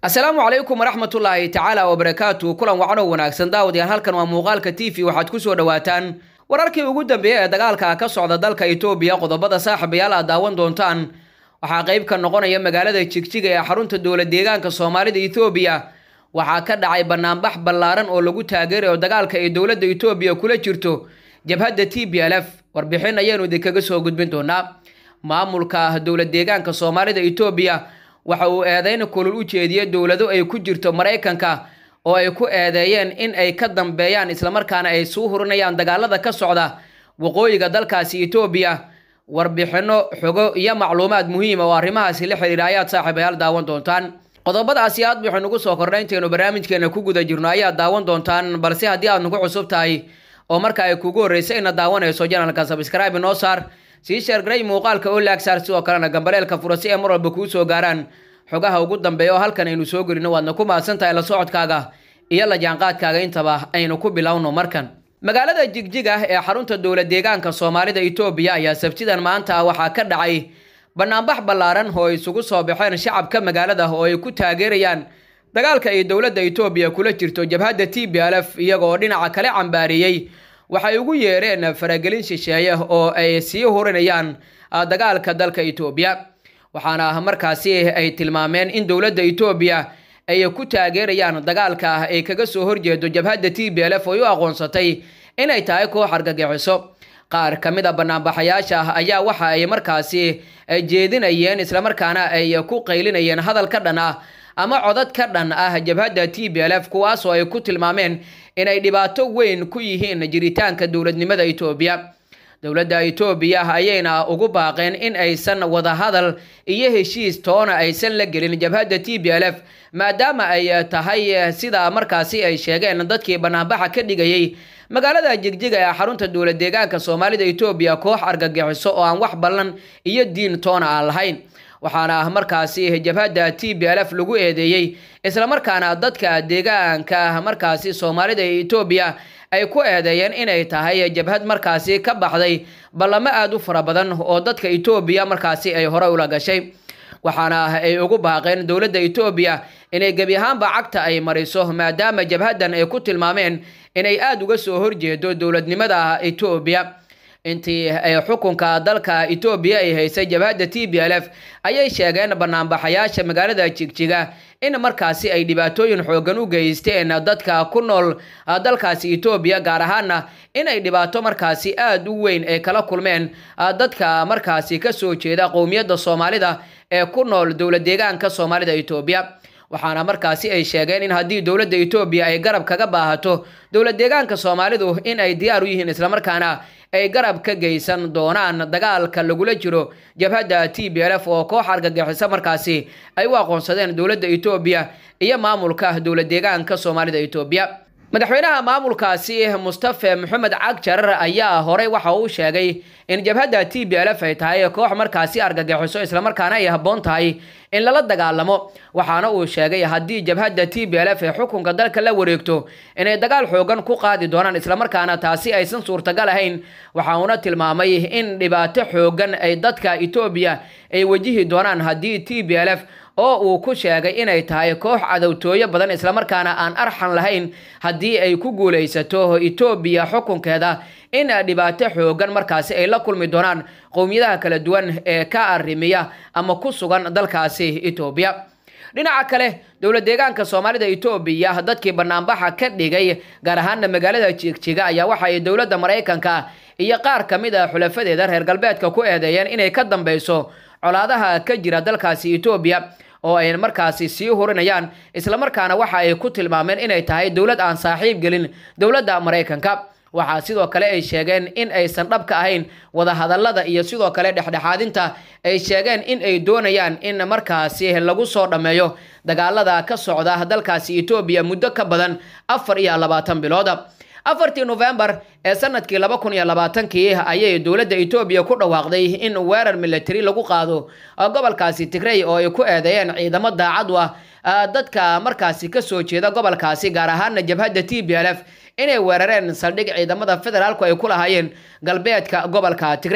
asalaamu calaykum waraxmatullaahi tacaala wabarakaatu kulan wacno wanaagsan daawadayaal halkan waa muuqaalka t v waxaad ku soo dhowaataan wararkii ugu dambeeyey ee dagaalka ka socda dalka itoobiya qodobada saaxiibayaal aad daawan doontaan waxaa qayb ka noqonaya magaalada jigjiga ee xarunta dowlad deegaanka soomaalida etoobiya waxaa ka dhacay banaanbax ballaaran oo lagu taageerayo dagaalka ay dowladda etoobiya kula jirto jabhadda t b l f warbixin ayaanu idinkaga soo gudbin doonaa maamulka dowlad deegaanka soomaalida etoobiya waxa uu eedeyn kulul u jeediyey dowlado ay ku jirto maraykanka oo ay ku eedeeyeen in ay ka dambeeyaan islamarkaana ay suu hurinayaan dagaalada ka socda waqooyiga dalkaasi etoobiya warbixino xogo iyo macluumaad muhiima oo arrimahaasi la xiriira ayaad saaxiibayaal daawan doontaan qodobadaasi aad waxay nugu soo kordhay intaynu barnaamijkeena ku guda jirno ayaad daawan doontaan balse haddii aad nagu cusub tahay oo marka ay kugu horreysay ina daawanayso janalka sabscribe noo saar sii sheergaray muuqaalka oo laagsaar sidoo kalena gambaleelka fura si ay mar walba kuu soo gaaraan xogaha ugu dambeeya oo halkan aynu soo gelino waadna ku mahadsan tahay la socodkaaga iyo la jaanqaadkaaga intaba aynu ku bilowno markan magaalada jigjiga ee xarunta dowlad deegaanka soomaalida etoobiya ayaa sabtidan maanta waxaa ka dhacay banaanbax ballaaran oo ay isugu soo baxeen shacabka magaalada oo ay ku taageerayaan dagaalka ay dowladda etoobiya kula jirto jabhadda t b l f iyagoo dhinaca kale cambaariyey waxay ugu yeereen faragelin shisheeye oo ay sii hurinayaan dagaalka dalka etoobiya waxaana markaasi ay tilmaameen in dowladda etoobiya ay ku taageerayaan dagaalka ay kaga soo horjeedo jabhadda t b l f oo u aqoonsatay inay tahay koox argagixiso qaar ka mid a banaanbaxayaasha ayaa waxa ay markaasi jeedinayeen islamarkaana ay ku qaylinayeen hadal ka dhan ah ama codad ka dhan ah jabhadda t b l f kuwaasoo ay ku tilmaameen inay dhibaato weyn ku yihiin jiritaanka dowladnimada etoobiya dowladda etoobiya ayayna ugu baaqeen in aysan wadahadal iyo heshiis toona aysan la gelin jabhadda t b l f maadaama ay tahay sida markaasi ay sheegeen dadkii banaanbaxa ka dhigayay magaalada jigjiga ee xarunta dowlad deegaanka soomaalida etoobiya koox argagixiso oo aan wax ballan iyo diin toona aan lahayn waxaana markaasi jabhadda t b l f lagu eedeeyey islamarkaana dadka deegaanka markaasi soomaalida ee etoobiya ay ku eedeeyeen inay tahay jabhad markaasi ka baxday ballamo aada u fara badan oo dadka etoobiya markaasi ay hore ula gashay waxaana ay ugu baaqeen dowladda etoobiya inay gebi ahaanba cagta ay mariso maadaama jabhaddan ay ku tilmaameen inay aada uga soo horjeedo dowladnimada etoobiya intii ay xukunka dalka etoobiya ay haysay jabhadda t b l f ayay sheegeen banaanbaxayaasha magaalada jigjiga in markaasi ay dhibaatooyin xoogan u geysteen dadka ku nool dalkaasi etoobiya gaar ahaana inay dhibaato markaasi aada u weyn ay kala kulmeen dadka markaasi kasoo jeeda qowmiyadda soomaalida ee ku nool dowlad deegaanka soomaalida etoobiya waxaana markaasi ay sheegeen in haddii dowladda etoobiya ay garab kaga baahato dowlad deegaanka soomaalidu in ay diyaar u yihiin islamarkaana ay garab ka geysan doonaan dagaalka lagula jiro jabhadda t b l f oo koox argagixiso markaasi ay u aqoonsadeen dowladda etoobiya iyo maamulka dowlad deegaanka soomaalida etoobiya madaxweynaha maamulkaasi mustafe maxamed cagjar ayaa horey waxa uu sheegay in jabhadda t b l f ay tahay koox markaasi argagixiso islamarkaana ay habboon tahay in lala dagaalamo waxaana uu sheegay haddii jabhadda t b l f ee xukunka dalka la wareegto inay dagaal xoogan ku qaadi doonaan islamarkaana taasi aysan suurtagal ahayn waxa uuna tilmaamay in dhibaato xoogan ay dadka etoobiya ay wajihi doonaan haddii t b l f oo uu ku sheegay inay tahay koox cadowtooyo badan islamarkaana aan arxan lahayn haddii ay ku guulaysato etoobiya xukunkeeda in dhibaato xoogan markaasi ay la kulmi doonaan qowmiyadaha kala duwan ee ka arrimiya ama ku sugan dalkaasi etoobiya dhinaca kale dowlad deegaanka soomaalida etoobiya dadkii banaanbaxa ka dhigay gaar ahaana magaalada jigjiga ayaa waxa ay dowladda maraykanka iyo qaar ka mid a xulafadeeda reer galbeedka ku eedeeyeen inay ka dambeyso colaadaha ka jira dalkaasi etoobiya oo ay markaasi sii hurinayaan islamarkaana waxa ay ku tilmaameen inay tahay dowlad aan saaxiib gelin dowladda maraykanka waxaa sidoo kale ay sheegeen in aysan dhabka ahayn wadahadallada iyo sidoo kale dhexdhexaadinta ay sheegeen in ay doonayaan in markaasi lagu soo dhammeeyo dagaalada ka socda dalkaasi etoobiya muddo ka badan afar iyo labaatan bilooda afartii nofembar ee sanadkii laba kun iyo labaatankii ayay dowladda etoobiya ku dhawaaqday in weerar military lagu qaado gobolkaasi tigrey oo ay ku eedeeyeen ciidamo daacad u ah dadka markaasi kasoo jeeda gobolkaasi gaar ahaana jabhadda t b l f inay weerareen saldhig ciidamada federaalku ay ku lahaayeen galbeedka gobolka tigrey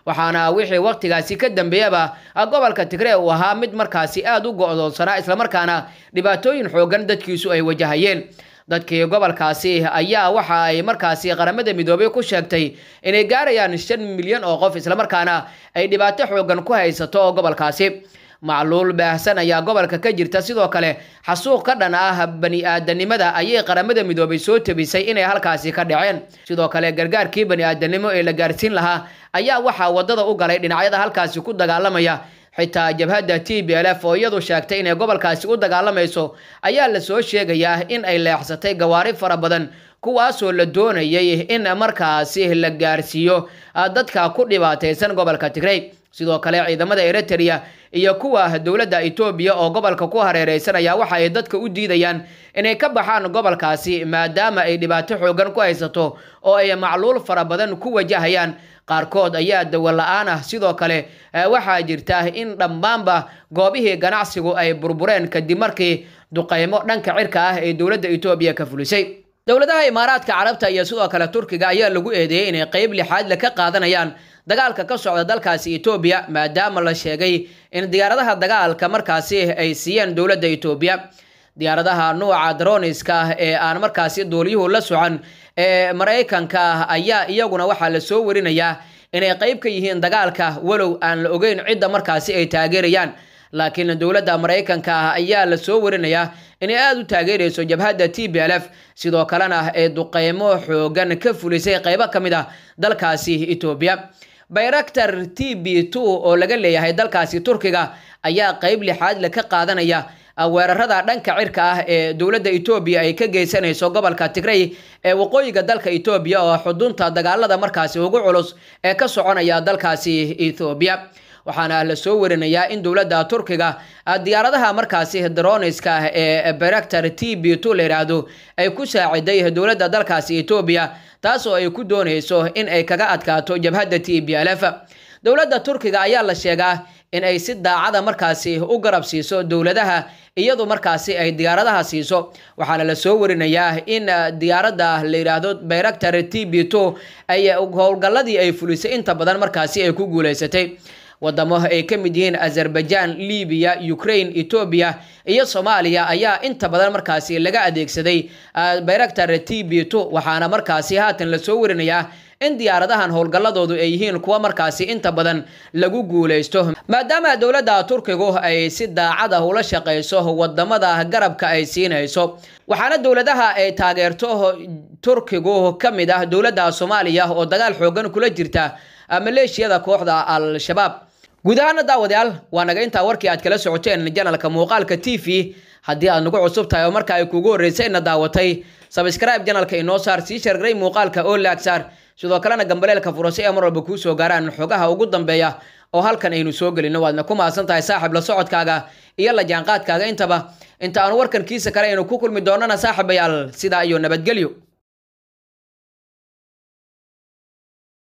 waxaana wixii waqtigaasi ka dambeeyaba gobolka tigree uu ahaa mid markaasi aada u go-doonsanaa islamarkaana dhibaatooyin xoogan dadkiisu ay wajahayeen dadkii gobolkaasi ayaa waxa ay markaasi qaramada midoobay ku sheegtay inay gaarayaan shan milyan oo qof islamarkaana ay dhibaato xoogan ku haysato gobolkaasi macluul baahsan ayaa gobolka ka jirta sidoo kale xasuuq ka dhan ah bani aadanimada ayay qaramada midoobay soo tabisay inay halkaasi ka dhaceen sidoo kale gargaarkii bani aadanimo ee la gaarsiin lahaa ayaa waxaa wadada u galay dhinacyada halkaasi ku dagaalamaya xitaa jabhadda t b l f oo iyadu sheegtay inay gobolkaasi u dagaalamayso ayaa lasoo sheegayaa in ay leexsatay gawaari fara badan kuwaasoo la doonayay in markaasi la gaarsiiyo dadka ku dhibaataysan gobolka tigrey sidoo kale ciidamada eritrea iyo kuwa dowladda etoobiya oo gobolka ku hareereysan ayaa waxa ay dadka u diidayaan inay ka baxaan gobolkaasi maadaama ay dhibaato xoogan ku haysato oo ay macluul fara badan ku wajahayaan qaarkood ayaa dawo la-aan ah sidoo kale waxaa jirta in dhammaanba goobihii ganacsigu ay burbureen kadib markii duqeymo dhanka cirka ah ee dowladda etoobiya ka fulisay dowladaha imaaraadka carabta iyo sidoo kale turkiga ayaa lagu eedeeyey inay qeyb lixaadle ka qaadanayaan dagaalka ka socda dalkaasi etoobiya maadaama la sheegay in diyaaradaha dagaalka markaasi ay siiyeen dowladda etoobiya diyaaradaha nuuca droniska ah ee aan markaasi duuliyuhu la socon ee maraykanka ah ayaa iyaguna waxaa lasoo warinayaa inay qeyb ka yihiin dagaalka walow aan la ogeyn cidda markaasi ay taageerayaan laakiin dowladda maraykanka ah ayaa lasoo warinayaa inay aada u taageerayso jabhadda t b l f sidoo kalena ee duqeymo xoogan ka fulisay qeybo ka mid ah dalkaasi etoobiya bayraktar t b two oo laga leeyahay dalkaasi turkiga ayaa qeyb lixaad le ka qaadanaya weerarada dhanka cirka ah ee dowladda etoobiya ay ka geysanayso gobolka tigrey ee waqooyiga dalka etoobiya oo xudunta dagaalada markaasi ugu culus ee ka soconaya dalkaasi ethoobiya waxaana la soo warinayaa in dowladda turkiga diyaaradaha markaasi droniska ah ee bayraktar t b two la yidhaahdo ay ku saaciday dowladda dalkaasi etoobiya taas oo ay ku doonayso in ay kaga adkaato jabhadda t b l f dowladda turkiga ayaa la sheegaa in ay si daacada markaasi u garab siiso dowladaha iyadu markaasi ay diyaaradaha siiso waxaana la soo warinayaa in diyaaradda la yidhaahdo bayraktar t b two ay howlgalladii ay fulisay inta badan markaasi ay ku guuleysatay wadamo ay ka mid yihiin azerbaijan libiya ukraine etoobiya iyo soomaaliya ayaa inta badan markaasi laga adeegsaday bayraktar t b two waxaana markaasi haatan lasoo warinayaa in diyaaradahan howlgalladoodu ay yihiin kuwa markaasi inta badan lagu guuleysto maadaama dowladda turkigu ay si daacad ah ula shaqeyso wadamada garabka ay siinayso waxaana dowladaha ay taageerto turkigu ka mid ah dowladda soomaaliya oo dagaal xoogan kula jirta maleeshiyada kooxda al-shabaab guud ahaana daawadayaal waa naga intaa warkii aad kala socoteen janalka muuqaalka t v haddii aad nagu cusub tahay oo marka ay kugu horreysay ina daawatay sabscribe janalka inoo saar sii shargaray muuqaalka oo laag saar sidoo kalena gambaleelka furasay ee mar walba kuu soo gaaraan xogaha ugu dambeeya oo halkan aynu soo gelino waadna ku mahadsan tahay saaxib la socodkaaga iyo la jaanqaadkaaga intaba inta aan warkan kiisa kale aynu ku kulmi doonana saaxibayaal sidaa iyo nabadgelyo